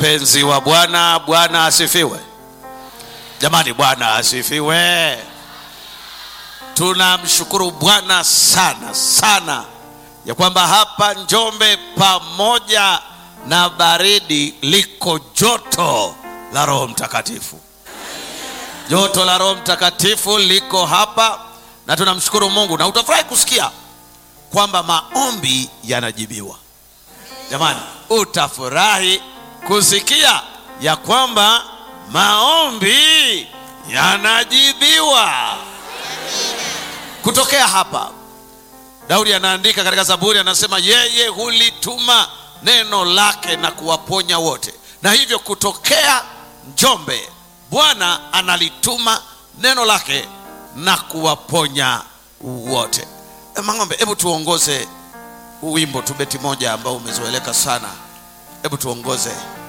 Mpenzi wa Bwana, Bwana asifiwe. Jamani, Bwana asifiwe. Tunamshukuru Bwana sana sana ya kwamba hapa Njombe pamoja na baridi liko joto la Roho Mtakatifu. Joto la Roho Mtakatifu liko hapa na tunamshukuru Mungu, na utafurahi kusikia kwamba maombi yanajibiwa. Jamani, utafurahi kusikia ya kwamba maombi yanajibiwa. Kutokea hapa, Daudi anaandika katika Zaburi, anasema yeye hulituma neno lake na kuwaponya wote. Na hivyo kutokea Njombe, Bwana analituma neno lake na kuwaponya wote. E, Mang'ombe, hebu tuongoze huu wimbo tu, beti moja ambao umezoeleka sana. Hebu tuongoze.